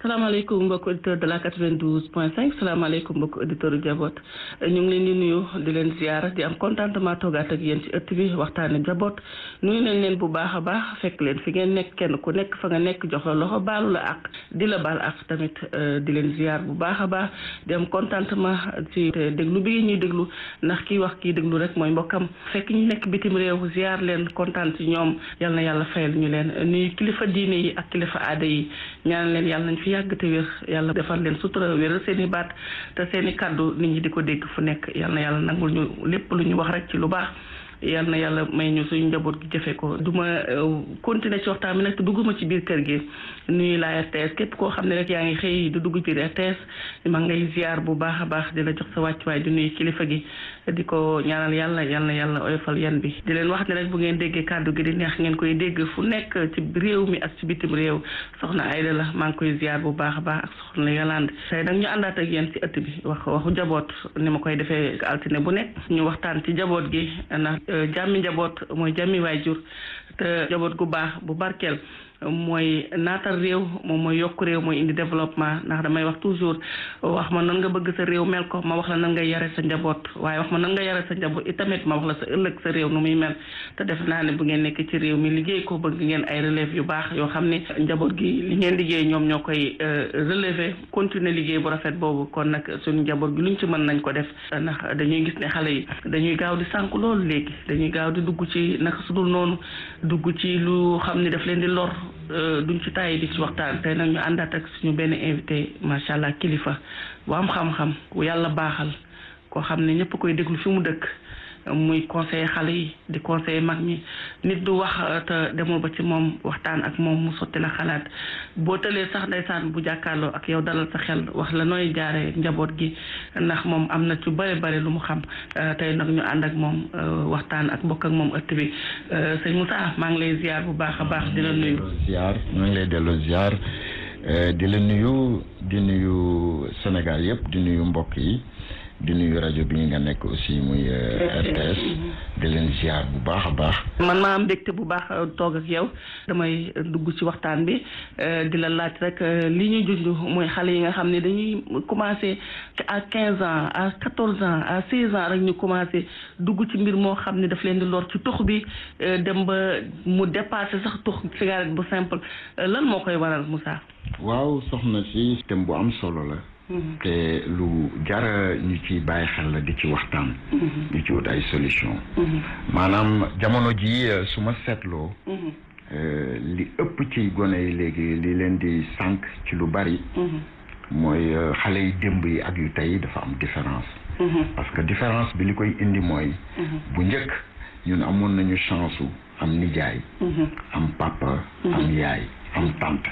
salaamaaleykum mbokk auditeur de la 92 point 5 salaamaaleykum mbokk auditeur yu jaboot ñu ngi leen di nuyu di leen ziar di am contentement toogaat ak yéen ci ëtt bi waxtaane jaboot nuyu nañ leen bu baax a baax fekk leen fi ngeen nekk kenn ku nekk fa nga nekk jox la loxo baalu la ak di la baal ak tamit di leen ziar bu baax a baax di am contentement ci déglu bi ñuy déglu ndax kii wax kii déglu rek mooy mbokkam fekk ñu nekk bitim réew ziar leen kontaan ci ñoom yal na yàlla fayal ñu leen nuyu kilifa diine yi ak kilifa aada yi ñaan leen yàlla nañ fi yàgg te wér yàlla defal leen sutura wéral seen i baat te seen i kàddu nit ñi di ko dégg fu nekk yal na yàlla nangul ñu lépp lu ñu wax rek ci lu baax yal na yàlla may ñu suñu njaboot gi jëfe ko du ma continuer ci waxtaan bi nag te dugguma ci biir kër gi nuyu la RTS képp koo xam ne rek yaa ngi xëy du dugg biir RTS ma ngay ziar bu baax a baax di la jox sa wàccuwaay di nuyu kilifa gi di ko ñaanal yàlla yal na yàlla oyofal yan bi di leen wax ne rek bu ngeen déggee kàddu gi di neex ngeen koy dégg fu nekk ci réew mi ak ci bitim réew soxna Ayda la maa ngi koy ziar bu baax a baax ak soxna Yolande tey nag ñu àndaat ak yéen ci ëtt bi wax waxu jaboot ni ma koy defee altine bu nekk ñu waxtaan ci jaboot gi ndax jàmmi njaboot mooy jàmmi waajur te njaboot gu baax bu barkeel mooy naatal réew moom mooy yokk réew mooy indi développement ndax damay wax toujours wax ma nan nga bëgg sa réew mel ko ma wax la nan nga yare sa njaboot waaye wax ma nan nga yare sa njaboot itamit ma wax la sa ëllëg sa réew nu muy mel te def naa ne bu ngeen nekk ci réew mi liggéey ko bëgg ngeen ay relève yu baax yoo xam ne njaboot gi li ngeen liggéey ñoom ñoo koy relever continuer liggéey bu rafet boobu kon nag suñu njaboot gi luñ ci mën nañ ko def ndax dañuy gis ne xale yi dañuy gaaw di sànk loolu léegi dañuy gaaw di dugg ci naka su dul noonu dugg ci lu xam ne daf leen di lor duñ ci tàyyi di ci waxtaan tey nag ñu àndaat ak suñu benn invité macha allah kilifa bu am xam-xam ku yàlla baaxal koo xam ne ñëpp koy déglu fi mu dëkk muy conseiller xale yi di conseiller mag ñi nit du wax te demoo ba ci moom waxtaan ak moom mu sotti la xalaat boo tëlee sax ndeysaan bu jàkkaarloo ak yow dalal sa xel wax la nooy jaaree njaboot gi ndax moom am na ci bëri bëri lu mu xam tey nag ñu ànd ak moom waxtaan ak bokk ak moom ëtt bi sëñ Moussa maa ngi lay ziar bu baax a baax di la nuyu. ziar maa ngi lay delloo ziar di la nuyu di nuyu Sénégal yëpp di nuyu mbokk yi. di nuyu rajo bi nga nekk aussi muy RTS di leen ziar bu baax a baax. man maa am mbégte bu baax toog ak yow damay dugg ci waxtaan bi di la laaj rek li ñuy junj mooy xale yi nga xam ne dañuy commencé à quinze ans à quatorze ans à seize ans rek ñu commencé dugg ci mbir moo xam ne daf leen di lor ci tux bi dem ba mu dépassé sax tux cigarette bu simple lan moo koy waral Moussa. waaw soxna si thème bu am solo la. te lu jara ñu ci bàyyi xel la di ci waxtaan di ci wut ay solution maanaam jamono ji su ma seetloo li ëpp ci gone yi léegi li leen di sànq ci lu bari mooy xale yi démb yi ak yu tey dafa am différence parce que différence bi li koy indi mooy bu njëkk ñun amoon nañu chance am nijaay am papa am yaay am tante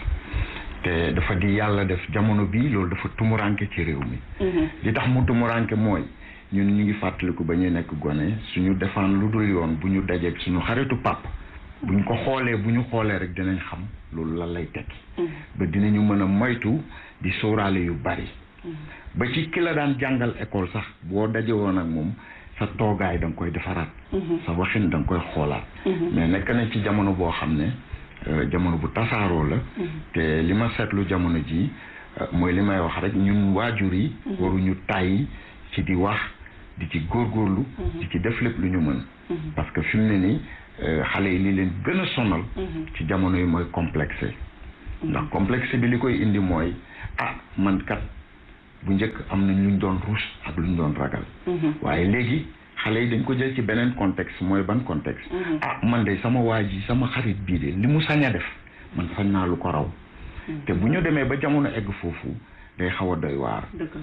te dafa di yàlla def jamono bii loolu dafa tumuranke ci réew mi li tax mu tumuranke mooy ñun ñu ngi fàttaliku ba ñuy nekk gone suñu defaan lu dul yoon bu ñu dajeeg suñu xaritu pap bu ñu ko xoolee bu ñu xoolee rek dinañ xam loolu lan lay tekki ba dinañu mën a moytu di sóoraale yu bari ba ci ki la daan jàngal école sax boo daje woon ak moom sa toogaay da nga koy defaraat sa waxin da nga koy xoolaat mais nekk na ci jamono boo xam ne jamono bu tasaaroo la te li ma seetlu jamono ji mooy li may wax rek ñun waajur yi waruñu tàyyi ci di wax di ci góorgóorlu di ci def lépp lu ñu mën parce que fi mu ne nii xale yi li leen gën a sonal ci jamono yi mooy complexe ndax complexe bi li koy indi mooy ah man kat bu njëkk am nañ luñ doon ruus ak luñ doon ragal waaye léegi xale yi dañ ko jël ci beneen contexte mooy ban contexte ah man de sama waa ji sama xarit bii de li mu sañ a def man sañ naa lu ko raw te bu ñu demee ba jamono egg foofu day xaw a doy waar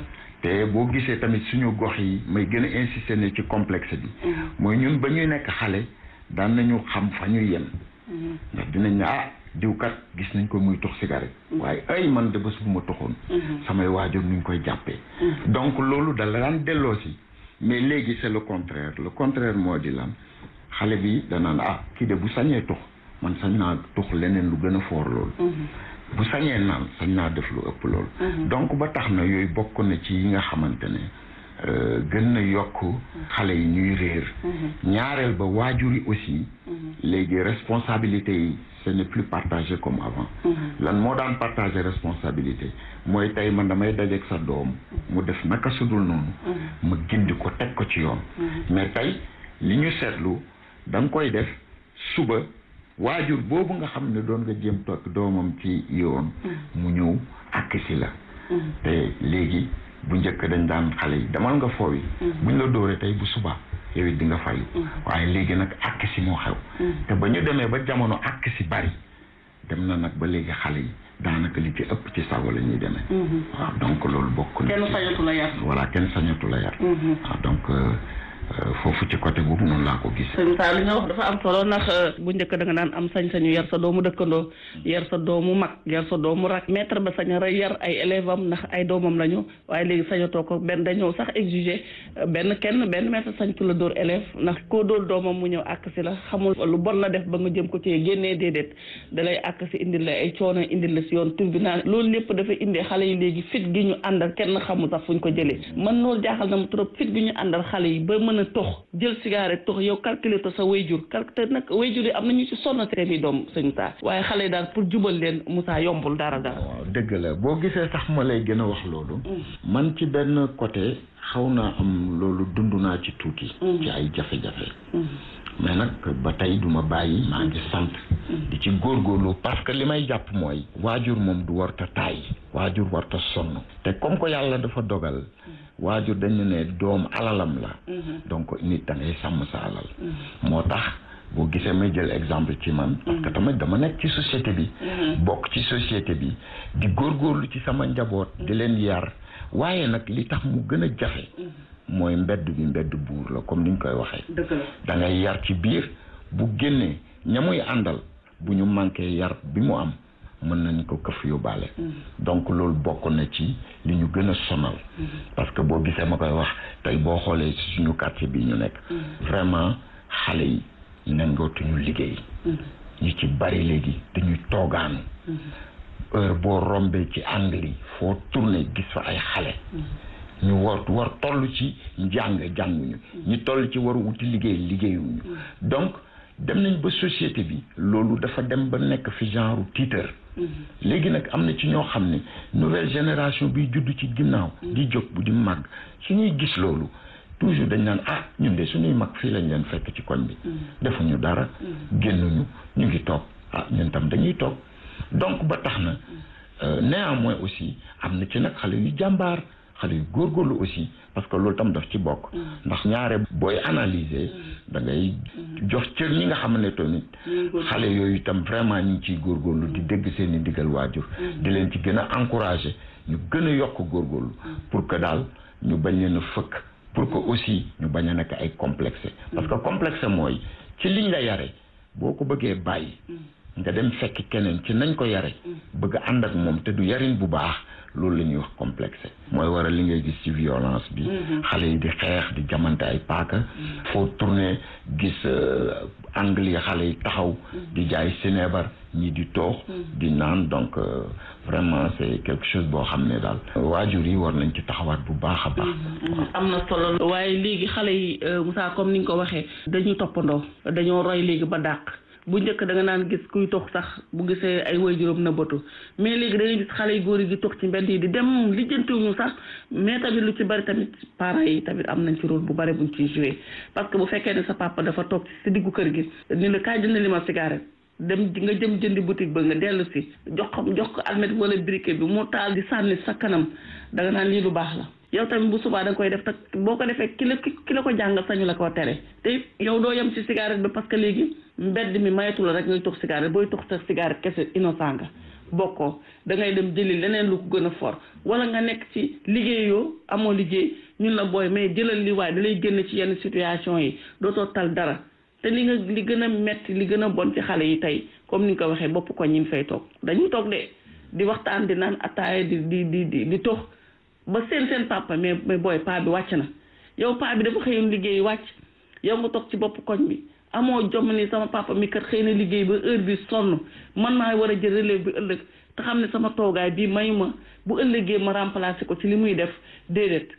te boo gisee tamit suñu gox yi may gën a insister ne ci complexe bi mooy ñun ba ñuy nekk xale daan nañu xam fa ñuy yem ndax dinañ ne ah diwkat gis nañ ko muy tux cigarette waaye ay man de bés bu ma tuxoon samay waajur nuñ koy jàppee donc loolu da la daan delloo si mais léegi c'est le contraire le contraire moo di lan xale bi danaan ah kii de bu sañee tux man sañ naa tux leneen lu gën a foor loolu bu sañee naan sañ naa def lu ëpp loolu donc ba tax na yooyu bokk na ci yi nga xamante ne gën na yokk xale yi ñuy réer ñaareel ba waajur yi aussi léegi responsabilité yi ce n'est plus partagé comme avant lan moo daan partager responsabilité mooy tey man damay dajeeg sa doom mu def naka sudul noonu ma gindi ko teg ko ci yoon mais tey li ñu seetlu da nga koy def suba waajur boobu nga xam ne doon nga jéem toog doomam ci yoon mu ñëw àkk si la te léegi bu njëkk dañ daan xale yi demal nga foowi buñ la dóoree tey bu suba yow it di nga fayu waaye léegi nag àkk si moo xew te ba ñu demee ba jamono àkk si bari dem na nag ba léegi xale yi daanaka li ci ëpp ci sago la ñuy demee waaw donc loolu bokk na kenn sañatu la yar voilà kenn sañatu la yar waaw donc foofu ci côté boobu noonu laa ko gis. sëñ Moussa li nga wax dafa am solo ndax bu njëkk da nga daan am sañ-sañu yar sa doomu dëkkandoo yar sa doomu mag yar sa doomu rak maître ba sañ a yar ay élève am ndax ay doomam lañu waaye léegi sañatoo ko benn dañoo sax exiger benn kenn benn maître sañtu la dóor élève ndax koo dóor doomam mu ñëw àkk si la xamul lu bon la def ba nga jëm ko ci génnee déedéet dalay àkk si indil la ay coono indil la si yoon tribunal loolu lépp dafa indee xale yi léegi fit gi ñu àndal kenn xamul sax fuñ ko jëlee man loolu jaaxal na mu trop fit gi ñu àndal xale yi ba mën a tox jël cigarette tox yow calculer to sa wayjur calculer nag wayjur yi am nañu ci sonn seen i doom sëñ Moussa waaye xale yi daal pour jubal leen Moussa yombul dara dara waaw dëgg la boo gisee sax ma lay gën a wax loolu man ci benn côté xaw naa am loolu dund naa ci tuuti ci ay jafe-jafe mais nag ba tey duma bàyyi maa ngi sant di ci góorgóorlu parce que li may jàpp mooy waajur moom du warta taay waajur warta sonn te comme que yàlla dafa dogal waajur dañu ne doom alalam la donc nit da ngay sàmm sa alal moo tax boo gisee may jël exemple ci man parce que tamit dama nekk ci société bi bokk ci société bi di góorgóorlu ci sama njaboot di leen yar waaye nag li tax mu gën a jafe mooy mbedd bi mbedd buur la comme ni ñu koy waxee da ngay yar ci biir bu génnee ña muy àndal bu ñu manqué yar bi mu am mën nañ ko këf yóbbaale donc loolu bokk na ci li ñu gën a sonal parce que boo gisee ma koy wax tey boo xoolee ci suñu quartier bi ñu nekk vraiment xale yi nangootuñu liggéey ñu ci bari léegi dañuy toogaanu heure boo rombee ci angle yi foo tourné gis fa ay xale ñu war war toll ci njàng jànguñu ñu toll ci war wuti liggéey liggéeyuñu donc dem nañ ba société bi loolu dafa dem ba nekk fi genre tiitar léegi nag am na ci ñoo xam ne nouvelle génération bi judd ci ginnaaw di jóg bu di màgg suñuy gis loolu toujours dañ naan ah ñun de suñuy mag fii lañ leen fekk ci koñ bi defuñu dara génnuñu ñu ngi toog ah ñun tam dañuy toog donc ba tax na néanmoins aussi am na ci nag xale yu jàmbaar xale yu góorgóorlu aussi parce que loolu tam daf ci bokk ndax ñaare booy analyser da ngay jox cër ñi nga xam ne tamit xale yooyu itam vraiment ñu ngi ciy góorgóorlu di dégg seen i digal waajur di leen ci gën a encourager ñu gën a yokk góorgóorlu pour que daal ñu bañ leen a fëkk pour que aussi ñu bañ a nekk ay complexe parce que complexe mooy ci liñ la yare boo ko bëggee bàyyi nga dem fekk keneen ci nañ ko yare bëgg ànd ak moom te du yarin bu baax loolu la ñuy wax complexe mooy waral li ngay gis ci violence bi xale yi di xeex di jamante ay paaka foo tourné gis angle yi xale yi taxaw di jaay sineebar ñi di toox di naan donc vraiment c'est quelque chose boo xam ne daal waajur yi war nañ ci taxawaat bu baax a baax am na solo waaye léegi xale yi Moussa comme ni nga ko waxee dañuy toppandoo dañoo roy léegi ba dàq bu njëkk da nga naan gis kuy tox sax bu gisee ay waajuram na bëtu mais léegi da ngay gis xale yu góor yi di tox ci mbedd yi di dem lijjantiwuñu sax mais tamit lu ci bari tamit parents yi tamit am nañ ci rôle bu bari buñ ciy joué parce que bu fekkee ne sa papa dafa toog ci diggu kër gi ni la kaay jënd li ma cigarette dem nga jëm jëndi boutique ba nga dellu si jox ko jox ko almet wala briquet bi mu taal di sànni sa kanam da nga naan lii lu baax la yow tamit bu subaa da nga koy def te boo ko defee ki la ki la ko jàngal sañu la koo tere te yow doo yem ci cigarette bi parce que léegi mbedd mi mayatu la rek ngay tux cigarette booy tux sa cigarette kese innocent nga bokkoo da ngay dem jëli leneen lu ko gën a fort wala nga nekk ci liggéeyoo amoo liggéey ñun la booy mais jëlal li waaye da lay génn ci yenn situation yi dootoo tal dara te li nga li gën a metti li gën a bon ci xale yi tey comme ni nga ko waxee bopp ko ñi fay toog dañuy toog de di waxtaan di naan ataaya di di di di di tox ba seen seen papa mais mais booy paa bi wàcc na yow paa bi dafa xëyoon liggéey wàcc yow nga toog ci bopp koñ bi amoo jom ni sama papa mi kat xëy na liggéey ba heure bi sonn man maa war a jël relève bi ëllëg te xam ne sama toogaay bii mayu ma bu ëllëgee ma remplacer ko ci li muy def déedéet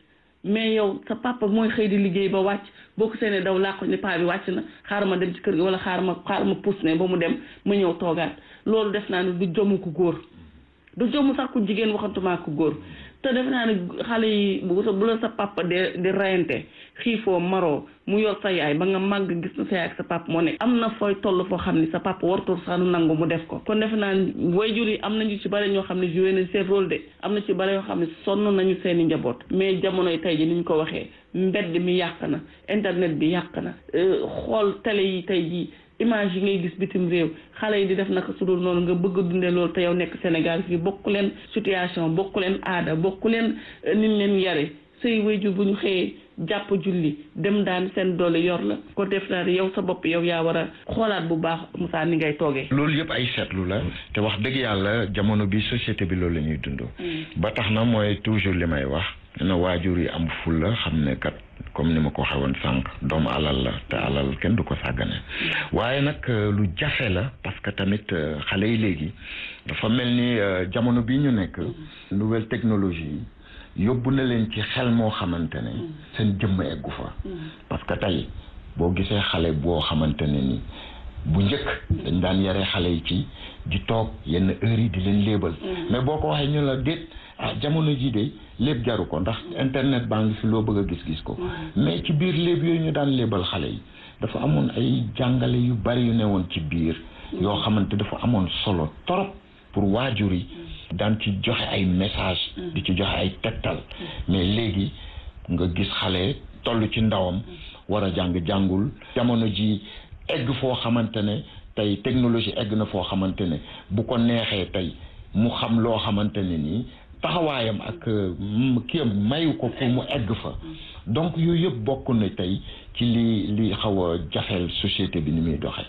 mais yow sa papa mooy xëy di liggéey ba wàcc boo ko seenee daw làqu ni paa bi wàcc na xaaral ma dem ci kër gi wala xaaral ma xaaral ma pousse ne ba mu dem ma ñëw toogaat loolu def naa ne du jomu ku góor du jomu sax ku jigéen waxantuma ku góor te def naa ne xale yi bu bu la sa papa de di rayante xiifoo maroo mu yor sa yaay ba nga màgg gis na sa yaay ak sa papa moo nekk am na fooy toll foo xam ni sa papa wartul sax nu nangu mu def ko kon def naa waajur yi am nañu ci bare ñoo xam ne joué nañ seen rôle de am na ci bare yoo xam ne sonn nañu seen i njaboot mais jamonoy tey ji ni ñu ko waxee mbedd mi yàq na internet bi yàq na xool télé yi tey ji image yi ngay gis bitim réew xale yi di def naka su dul noonu nga bëgg a dundee loolu te yow nekk Sénégal fii bokku leen situation bokku leen aada bokku leen niñ leen yare say wayjur bu ñu xëyee jàpp julli dem daan seen doole yor la ko def naa yow sa bopp yow yaa war a xoolaat bu baax Moussa ni ngay toogee. loolu yëpp ay seetlu la te wax dëgg yàlla jamono bi société bi loolu la ñuy dund. ba tax na mooy toujours li may wax. na waajur yi am ful la xam ne kat comme ni ma ko waxee woon sànq doomu alal la te alal kenn du ko sàggane waaye nag lu jafe la parce que tamit xale yi léegi dafa mel ni jamono bi ñu nekk nouvelle technologie yi yóbbu na leen ci xel moo xamante ne seen jëmm eggu fa parce que tey boo gisee xale boo xamante ne ni bu njëkk dañ daan yare xale yi ci di toog yenn heures yi di leen léebal mais boo ko waxee ñu la déet ah jamono jii de lépp jaru ko ndax internet baa ngi fi loo bëgg a gis-gis ko mais ci biir léeb yooyu ñu daan léebal xale yi dafa amoon ay jàngale yu bari yu ne woon ci biir yoo xamante dafa amoon solo torop pour waajur yi daan ci joxe ay message di ci joxe ay tegtal mais léegi nga gis xale toll ci ndawam war a jàng jàngul jamono ji egg foo xamante ne tey technologie egg na foo xamante ne bu ko neexee tey mu xam loo xamante ne nii taxawaayam ak kiyam mayu ko pour mu egg fa donc yooyu yëpp bokk na tey ci li li xaw a jafeel société bi ni muy doxee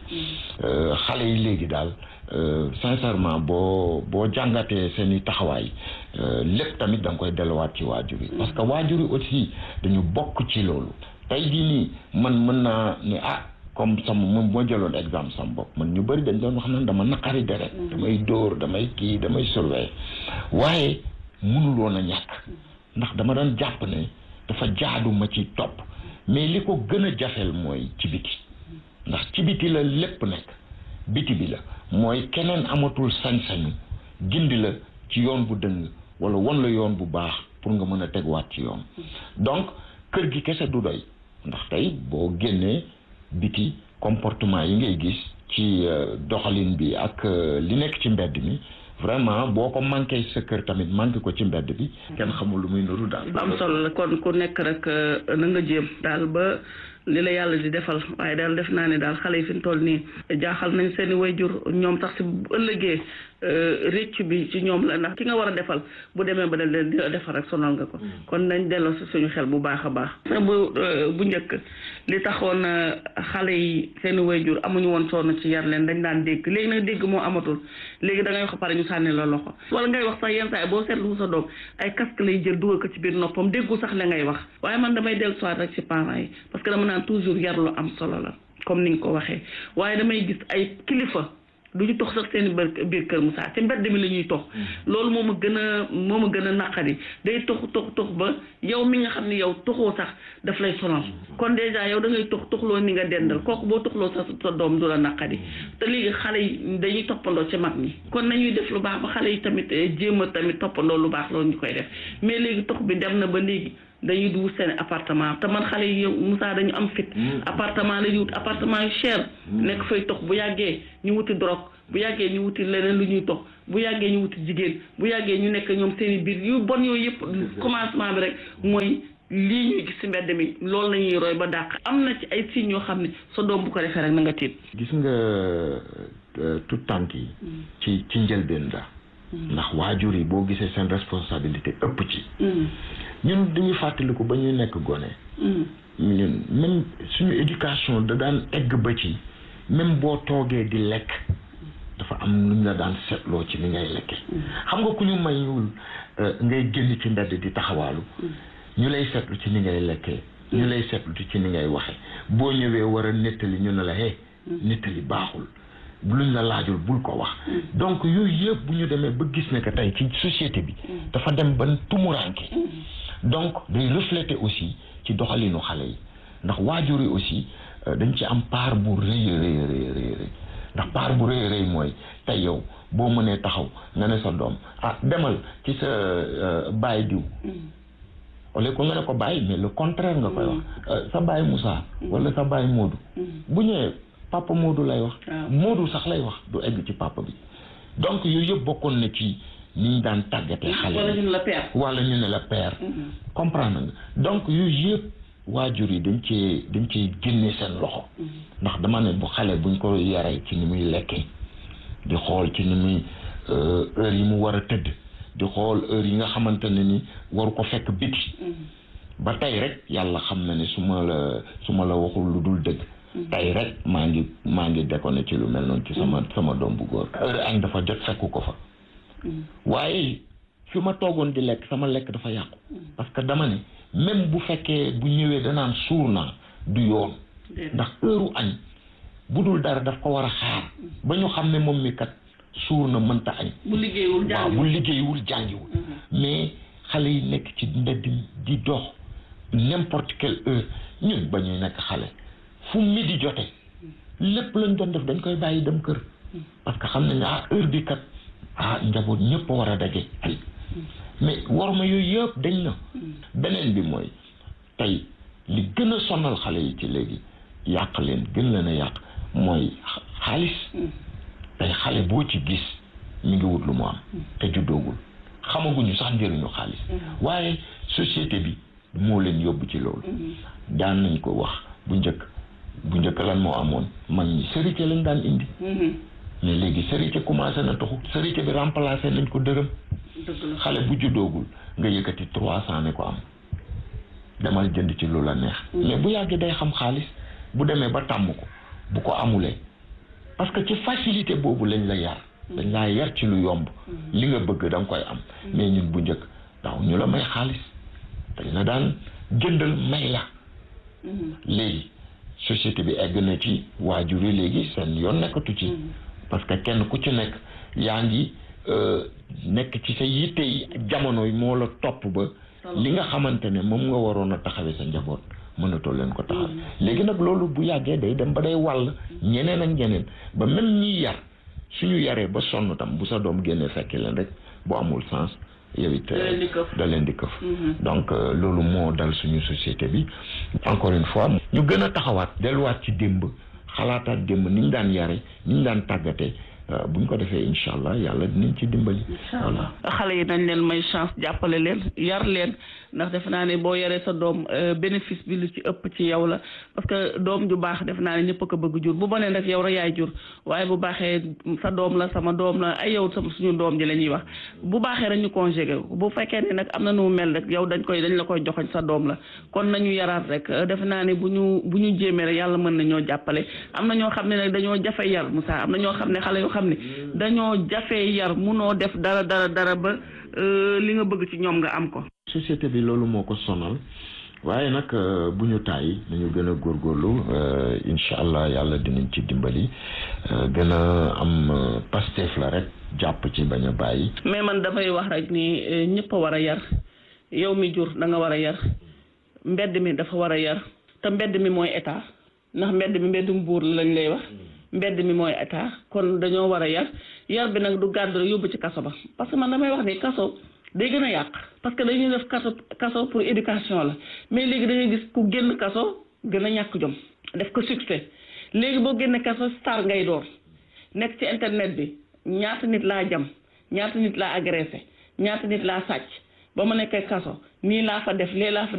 xale yi léegi daal sincèrement boo boo jàngatee seen i taxawaay lépp tamit da nga koy delluwaat ci waajur yi parce que waajur yi aussi dañu bokk ci loolu tey jii nii man mën naa ni ah comme sama moom moo jëloon exemple sama bopp man ñu bëri dañ doon wax naan dama naqari deret damay dóor damay kii damay surveiller waaye mënuloon a ñàkk ndax dama doon jàpp ne dafa jaadu ma ci topp mais li ko gën a jafeel mooy ci biti ndax ci biti la lépp nekk biti bi la mooy keneen amatul sañ-sañu gindi la ci yoon bu dëng wala won la yoon bu baax pour nga mën a tegwaat ci yoon donc kër gi kese du doy ndax tey boo génnee biti comportement yi ngay gis ci doxalin bi ak li nekk ci mbedd mi vraiment boo ko manqué sa kër tamit manqué ko ci mbedd bi kenn xamul lu muy nuru daal lu am solo la kon ku nekk rek na nga jéem daal ba li la yàlla di defal waaye daal def naa ne daal xale yi fi mu toll nii jaaxal nañ seen i wayjur ñoom sax si bu ëllëgee réccu bi ci ñoom la ndax ki nga war a defal bu demee ba leen di defal rek sonal nga ko kon nañ delloo si suñu xel bu baax a baax bu bu njëkk li taxoon xale yi seen i wayjur amuñu woon sonn ci yar leen dañ daan dégg léegi nag dégg moo amatul léegi da ngay wax pare ñu sànni la loxo wala ngay wax sax yenn saa yi boo seetlu sa doom ay casque lay jël dugal ko ci biir noppam déggu sax la ngay wax waaye man damay dellu soit rek ci parents yi parce que dama naan toujours yar lu am solo la comme ni nga ko waxee waaye damay gis ay kilifa du ñu tox sax seen biir kër Moussa ci mbedd mi la ñuy tox loolu moo ma gën a moo ma gën a naqari day tox tox tox ba yow mi nga xam ne yow toxoo sax daf lay sonal kon dèjà yow da ngay tox toxloo ni nga dendal kooku boo toxloo sax sa doom du la naqari te léegi xale yi dañuy toppandoo ci mag ñi kon nañuy def lu baax ba xale yi tamit jéem a tamit toppandoo lu baax loolu ñu koy def mais léegi tox bi dem na ba léegi dañuy di wut seen appartement te man xale yi yow Moussa dañu am fit appartement la ñuy wut appartement yu cher nekk fay tox bu yàggee ñu wuti drogue bu yàggee ñu wuti leneen lu ñuy tox bu yàggee ñu wuti jigéen bu yàggee ñu nekk ñoom seen i biir yu bon yooyu yëpp commencement bi rek mooy lii ñuy gis ci mbedd mi loolu la ñuy roy ba dàq am na ci ay signes yoo xam ne sa doom bu ko defee rek na nga tiit gis nga tout tànk yi ci ci njëlbeen la ndax waajur yi boo gisee seen responsabilité ëpp ci ñun dañuy fàttaliku ba ñuy nekk gone ñun même suñu éducation da daan egg ba ci même boo toogee di lekk dafa am lu ñu la daan seetloo ci ni ngay lekke xam nga ku ñu mayul ngay génn ci mbedd di taxawaalu ñu lay seetlu ci ni ngay lekkee ñu lay seetlu ci ni ngay waxe boo ñëwee war a nettali ñu ne la hee nettali baaxul luñ la laajul bul ko wax donc yooyu yëpp bu ñu demee ba gis ne que tey ci société bi dafa dem ba tumuranke donc day refléter aussi ci doxalinu xale yi ndax waajur yi aussi dañ ci am part bu rëy a rëy rëy rëy ndax part bu rëy rëy mooy tey yow boo mënee taxaw nga ne sa doom ah demal ci sa baay diw au lieu que nga ne ko bàyyi mais le contraire nga koy wax sa baay Moussa wala sa baay Modou bu ñëwee papa Modou lay wax Modou sax lay wax du egg ci papa bi donc yooyu yëpp bokkoon na ci ni ñu daan tàggatee xale wala ñu ne la père wala ñu ne la père comprendre nga donc yooyu yëpp waajur yi dañ cee dañ cee génne seen loxo ndax dama ne bu xale buñ ko yaree ci ni muy lekkee di xool ci ni muy heure yi mu war a tëdd di xool heure yi nga xamante ne ni waru ko fekk biti ba tey rek yàlla xam na ne su ma la su ma la waxul lu dul dëgg tey rek maa ngi maa ngi déconné ci lu mel noonu ci sama sama doom bu góor heure añ dafa jot fekku ko fa waaye fi ma toogoon di lekk sama lekk dafa yàqu parce que dama ne même bu fekkee bu ñëwee danaan suur naa du yoon ndax heure añ bu dul dara daf ko war a xaar ba ñu xam ne moom mi kat suur na mënta añ bu liggéeyul waaw bu liggéeyul jàngiwul mais xale yi nekk ci mbedd di dox n'importe quelle heure ñun ba ñuy nekk xale fu midi jote lépp lañ doon def dañ koy bàyyi dem kër parce que xam nañ ne ah heure bi kat ah njaboot ñëpp a war a daje ay mais war ma yooyu yëpp dañ na beneen bi mooy tey li gën a sonal xale yi ci léegi yàq leen gën leen a yàq mooy xaalis tey xale boo ci gis mi ngi wut lu mu am te juddoogul xamaguñu sax njëriñu xaalis waaye société bi moo leen yóbbu ci loolu daan nañ ko wax bu njëkk bu njëkk lan moo amoon mag ñi sërite lañ daan indi mais léegi sërite commencé na taxu sërite bi remplacé nañ ko dërëm xale bu juddoogul nga yëkkati trois cent ne ko am demal jënd ci lu la neex mais bu yàggee day xam xaalis bu demee ba tàmm ko bu ko amulee parce que ci facilité boobu lañ la yar dañ laa yar ci lu yomb li nga bëgg da nga koy am mais ñun bu njëkk daaw ñu la may xaalis dañ la daan jëndal may la léegi société bi egg na ci waajur yi léegi seen yoon nekkatu ci parce que kenn ku ci nekk yaa ngi nekk ci sa yitte yi jamono yi moo la topp ba li nga xamante ne moom nga waroon a taxawee sa njaboot mënatoo leen ko taxaw léegi nag loolu bu yàggee day dem ba day wàll ñeneen ak ñeneen ba même ñiy yar suñu yaree ba sonn tam bu sa doom génnee fekki leen rek bu amul sens yow it da leen di këf donc loolu moo dal suñu société bi encore une fois ñu gën a taxawaat delluwaat ci démb xalaataat démb ni ñu daan yare ni ñu daan tàggatee bu ñu ko defee incha allah yàlla dinañ ci dimbali. voilà xale yi nañ leen may chance jàppale leen yar leen ndax defe naa ne boo yaree sa doom bénéfice bi lu ci ëpp ci yow la parce que doom ju baax defe naa ne ñëpp a ko bëgg jur bu bonee rek yow rek yaay jur waaye bu baaxee sa doom la sama doom la ay yow sama suñu doom ji la ñuy wax bu baaxee rek ñu conjugué bu fekkee ne nag am na nu mu mel rek yow dañ koy dañ la koy joxoñ sa doom la kon nañu yaraat rek defe naa ne bu ñu bu ñu jéemee rek yàlla mën na ñoo jàppale am na ñoo xam ne nag dañoo jafe yar Moussa am na ñoo xam ne xale yoo xam ne dañoo jafee yar munoo def dara dara dara ba li nga bëgg ci ñoom nga am ko société bi loolu moo ko sonal waaye nag bu ñu tàyyi nañu gën a góorgóorlu incha allah yàlla dinañ ci dimbali gën a am pastef la rek jàpp ci bañ a bàyyi mais man damay wax rek ni ñëpp a war a yar yow mi jur da nga war a yar mbedd mi dafa war a yar te mbedd mi mooy état ndax mbedd mi mbeddum buur lañ lay wax mbedd mi mooy état kon dañoo war a yar yar bi nag du gàddu rek yóbbu ci kaso ba parce que man damay wax ni kaso day gën a yàq parce que dañuy def kaso kaso pour éducation la mais léegi dañuy gis ku génn kaso gën a ñàkk jom def ko succès léegi boo génne kaso star ngay door nekk ci internet bi ñaata nit laa jam ñaata nit laa agressé ñaata nit laa sàcc ba ma nekkee kaso nii laa fa def lee laa fa